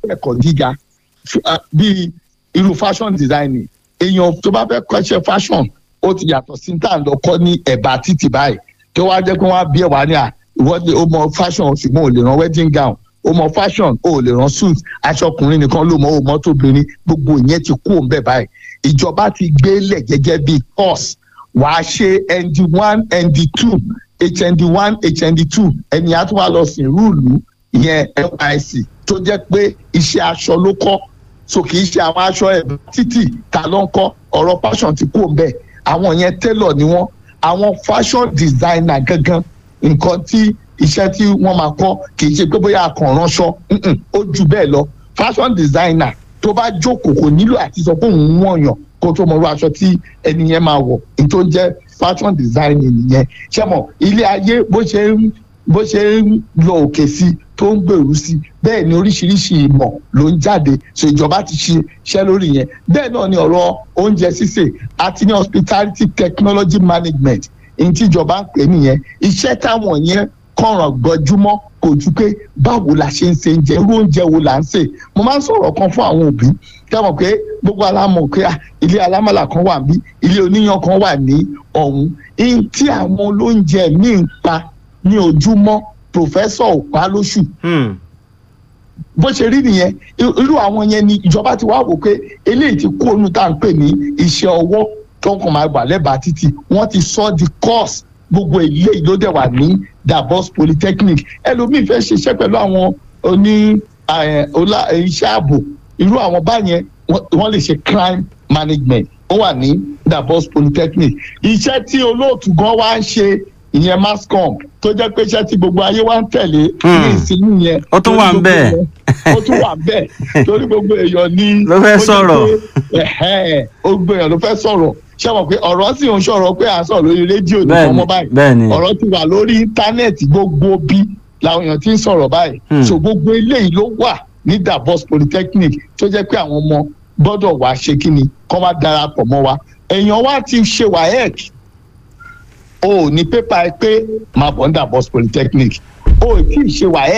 kẹ́kọ̀ọ́ gíga f- ah, bíi irú fashion designing èèyàn tó bá fẹ́ kọ́ṣẹ́ fashion ó ti yàtọ̀ sí tá à ń lọ kọ́ ní ẹ̀bà títì báyìí kí wọ́n á jẹ́ pé wọ́n á bí ẹ̀ wá ní à ìwọ́de ó mọ fashion ṣùgbọ́n ò lè rán wedding gown ó mọ fashion ó lè rán suit aṣọ ọkùnrin nìkan ló mọ ó mọ tóbìnrin gbogbo ìyẹn ti kú òun bẹ́ẹ̀ báyìí ìjọba ti gbélé gẹ́gẹ́ bíi course wàá ṣe nd one nd two hnd one hnd two ẹni á tún wá lọ sí rúùlù ìyẹn nysc tó jẹ́ pé iṣẹ́ aṣọ ló kọ́ so kì í ṣe àwọn aṣọ ẹ̀ títì ta ló ń kọ́ ọ̀rọ̀ fashion ti kú òun bẹ́ẹ̀ àwọn yẹn tailor ni wọ́n àwọn fashion designer gangan nǹkan tí iṣẹ́ tí wọ́n máa kọ́ kì í ṣe pé bóyá akànránṣọ mm-mm, ó ju bẹ́ẹ̀ lọ fashion designer tó bá jókòó kò nílò àti sọ pé òun wọ̀nyàn kó tó mọ irú aṣọ tí ẹni yẹn máa wọ̀ ní tó ń jẹ́ fashion designing nìyẹn ṣé mọ̀ ilé ayé bó ṣe ń bó ṣe ń lọ òkè sí tó ń gbèrú sí bẹ́ẹ̀ ni oríṣiríṣi ìmọ̀ ló ń jáde so ìjọba ti ṣe iṣẹ́ lórí yẹn bẹ́ẹ̀ náà ni ọ̀rọ̀ oúnjẹ sísè àti ní hospitality technology management ní tí ìjọba ń pè nìyẹn iṣẹ́ táwọn yẹn kọ̀ràn gbọ́júmọ́ kò ju pé báwo la ṣe ń ṣe oúnjẹ irú oúnjẹ wo là ń sè mo máa ń sọ̀rọ̀ kan fún àwọn òbí kẹ́mọ̀ pé gbogbo alámọ̀ pé ah, ilé alámọ̀là kan wà níbí ilé oníyan kan wà ní ọ̀hún ihun tí àwọn olóúnjẹ míì ń pa ní ojúmọ́ pòfẹ́sọ̀ ò pa lóṣù Hmm. bó ṣe rí nìyẹn I- irú àwọn yẹn ni ìjọba ti wá wò pé eléyìí ti kó onú tá à ń pè ní iṣẹ́ ọwọ́ tó ń kàn máa gbà lẹ́bàá títì wọ́n ti sọ di course gbogbo ilé yìí ló dẹ̀ wà ní Davos Polytechnic ẹlòmíì fẹ́ ṣiṣẹ́ pẹ̀lú àwọn oní eh, ọlá- eh, iṣẹ́ ààbò irú àwọn báyẹn wọ́n wọ́n lè ṣe crime management ó wà ní Davos Polytechnic iṣẹ́ tí olóòtú gan wá ń ṣe ìyẹn mascom tó jẹ́ pé iṣẹ́ tí gbogbo ayé wá ń tẹ̀lé Hmm. ní ìsinmi yẹn Ó tún wà ń bẹ̀. ó tún wà bẹ́ẹ̀ torí gbogbo èèyàn ní. Ló fẹ́ ó jẹ́ sọ̀rọ̀. pé, ẹ̀hẹ́n, ó gbogbo èèyàn ló fẹ́ sọ̀rọ̀ ṣé mọ̀ pé ọ̀rọ̀ sì ń sọ̀rọ̀ pé à ń sọ̀rọ̀ lórí rédíò nìkan Bẹ́ẹ̀ni, mọ́ báyìí bẹ́ẹ̀ni. ọ̀rọ̀ ti wà lórí íńtánẹ́ẹ̀tì gbogbo bí làwọn èèyàn ti ń sọ̀rọ̀ báyìí Hmm. so gbogbo eléyìí ló wà ní Davos Polytechnic tó jẹ́ pé àwọn ọmọ gbọ́dọ̀ wá ṣe kí ni kọ́ wá darapọ̀ mọ́ wa èèyàn wa ti ṣe WAEC o ò ní pépà ẹ pé máa bọ̀ ní Davos Polytechnic o ò tí ì ṣe WAEC